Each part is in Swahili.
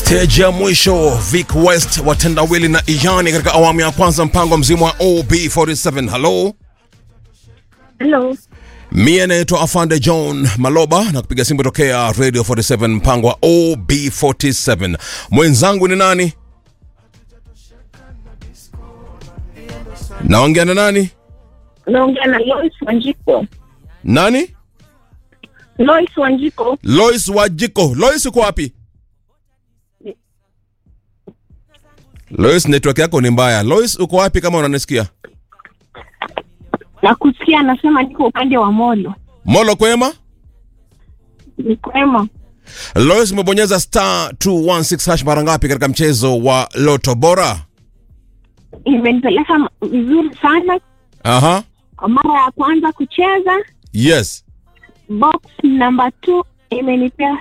Stage ya mwisho Vic West watendawili na Iyani katika awamu ya kwanza mpango mzima wa OB47. Hello, Hello. mie naitwa Afande John Maloba na kupiga simu tokea Radio 47 mpango wa OB47. Mwenzangu ni nani? Naongea na nani? Naongea na Lois Wanjiko. Nani? Lois Wanjiko. Lois Wajiko. Lois uko wapi? Lois, network yako ni mbaya. Lois uko wapi kama unanisikia? Nakusikia anasema niko upande wa Molo. Molo kwema? Ni kwema. Lois umebonyeza star 216 hash mara ngapi katika mchezo wa Loto Bora? Imenipeleka m- vizuri sana. Aha. Kwa mara ya kwanza kucheza, Yes. box number 2 imenipea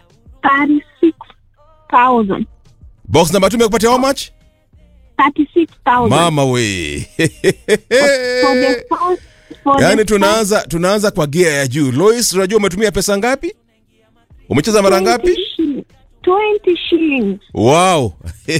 36,000. Box number 2 imekupatia how much? 36,000. Mama we. For the first, for Yaani the tunaanza tunaanza kwa gia ya juu. Lois, unajua umetumia pesa ngapi? Umecheza mara first ngapi? 20 shillings. 20 shillings. Wow.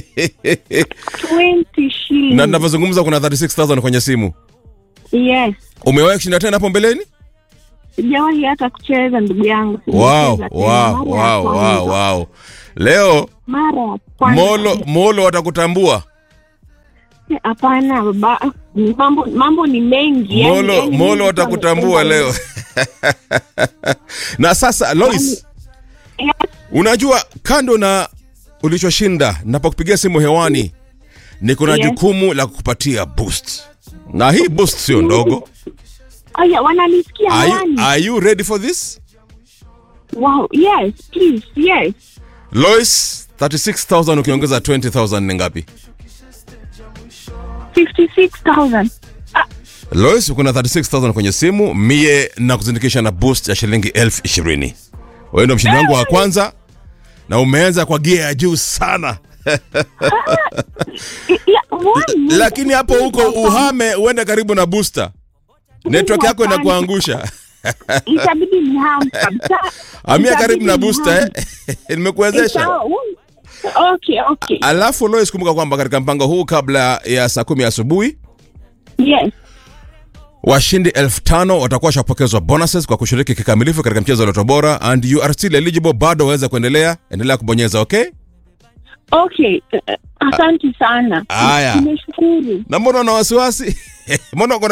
20 shillings. na ninavyozungumza kuna 36000 kwenye simu. Yes. Umewahi kushinda tena hapo mbeleni? Sijawahi hata kucheza ndugu yangu. Wow, Sijacheza tena. wow, Mara ya wow, kwanza. wow, wow. Leo Mara ya kwanza. Molo Molo watakutambua. Hapana baba, Ni mambo mambo ni mengi. yani- Molo yani Molo mimi watakutambua kama- leo. na sasa Lois, Yes, unajua kando na ulichoshinda, napokupigia simu hewani ni kuna Yes. jukumu la kukupatia boost, na hii boost sio ndogo. Aya, wananisikia Are you, hewani? are you ready for this? Wow, yes, please, yes. Lois, 36000 ukiongeza 20000 ni ngapi? 56,000. Lois, kuna 36000 kwenye simu, mie na kuzindikisha na boost ya shilingi elfu ishirini. Wewe ndo mshindi wangu wa kwanza na umeanza kwa gia ya juu sana, I- ya, why? lakini hapo huko uhame uende karibu na booster, network yako inakuangusha. Itabidi ni ham kabisa. Amia Itabidi karibu na ni booster ham. eh? Nimekuwezesha. Sawa, mm. Okay, okay. Alafu Lois, kumbuka kwamba katika mpango huu kabla ya saa kumi asubuhi Yes. washindi elfu tano watakuwa washapokezwa bonuses kwa kushiriki kikamilifu katika mchezo wa Loto Bora, and you are still eligible, bado waweza kuendelea, endelea kubonyeza okay. Okay. Uh, Asante sana. Aya. Nimeshukuru. Na mbona una wasiwasi? mbona uko na